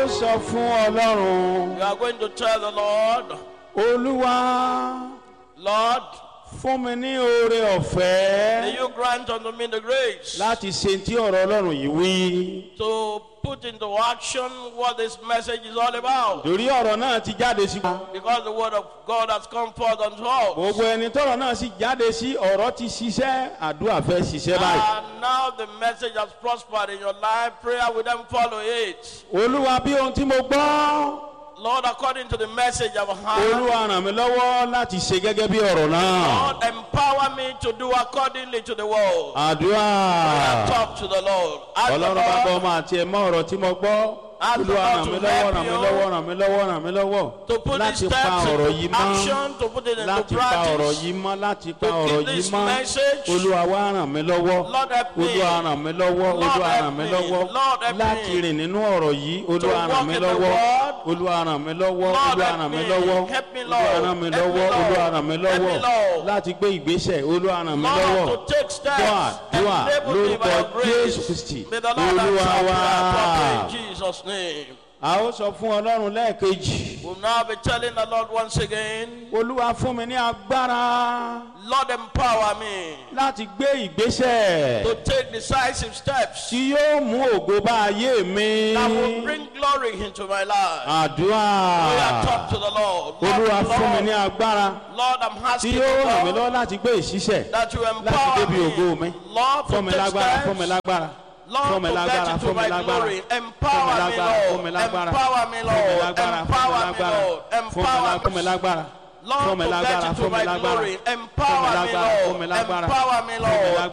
ó sọ fún ọlọ́run You are going to tell the Lord, olúwa Lord, fún mi ní oore may ọ̀fẹ́ you grant unto me the grace láti ṣe tí ọ̀rọ̀ ọlọ́run yìí wí. to put into action what this message is all about. torí ọ̀rọ̀ náà ti jáde sí. Because the word of God has come forth unto us. gbogbo ẹni tọ́rọ̀ náà sì jáde sí ọ̀rọ̀ ti ṣiṣẹ́ àdúrà fẹ́ ṣiṣẹ́ báyìí. And now the message has prospered in your life. Prayer will then follow it. olúwa bí ohun tí mo gbọ́ Lord, according to the message I've heard, olúwa ràn mí lọ́wọ́ láti ṣe gẹ́gẹ́ bí ọ̀rọ̀ náà. Lord, empower me to do accordingly to the word. àdúrà Talk to the Lord. Ask the ọlọ́run bá gbọ́ Lord ọmọ àti ẹ̀mọ́ ọ̀rọ̀ tí mo gbọ́. Ask the olúwa Lord ràn mí to lọ́wọ́ help ràn mí you lọ́wọ́ ràn mí lọ́wọ́ ràn mí lọ́wọ́ to put these láti pa steps ọ̀rọ̀ into yìí mọ́. action, to put it into láti pa ọ̀rọ̀ practice. yìí mọ́ láti pa To ọ̀rọ̀ keep yìí this mọ́ message. olúwa wá ràn mí lọ́wọ́ Lord help me. olúwa ràn mí lọ́wọ́ Lord olúwa help ràn mí me. lọ́wọ́ Lord help me. láti rìn nínú ọ̀rọ̀ yìí olúwa walk ràn mí in the lọ́wọ́ word. olúwa ràn mí lọ́wọ́ Lord olúwa help ràn mí me. lọ́wọ́ Help me, olúwa Lord. ràn mí Help me, lọ́wọ́ Lord. olúwa ràn mí Help me, lọ́wọ́ Lord. láti gbé ìgbésẹ̀ olúwa ràn mí lọ́wọ́ Lord, to take steps. dùà dùà Enable me by lórúkọ your grace. jésù kristi May the Lord olúwa answer wá prayer properly in Jesus' name. a ó sọ fún ọlọ́run lẹ́ẹ̀kejì We'll now be telling the Lord once again, olúwa fún mi ní agbára Lord, empower me láti gbé ìgbésẹ̀. to take decisive steps tí yóò mú ògo bá ayé mi. that will bring glory into my life. àdúrà We are talk to the Lord. olúwa Lord, fún mi ní Lord, agbára Lord, I'm tí asking yóò ràn mí you, lọ́wọ́ Lord, láti gbé ìṣiṣẹ́ that you láti empower débi ògo mi. me. Lord, fún mi to take lágbára fún mi steps. lágbára Lord, fún mi to lágbára get into fún mi my lágbára glory. fún mi Empower me, lágbára fún mi Lord. lágbára Empower me, fún mi Lord. lágbára Empower me, Lord. fún mi lá- fún mi Empower me. lágbára fún Lord, mi to lágbára get fún into mi my lágbára glory. fún mi Empower me, lágbára fún mi Lord. lágbára Empower me, fún mi Lord. lágbára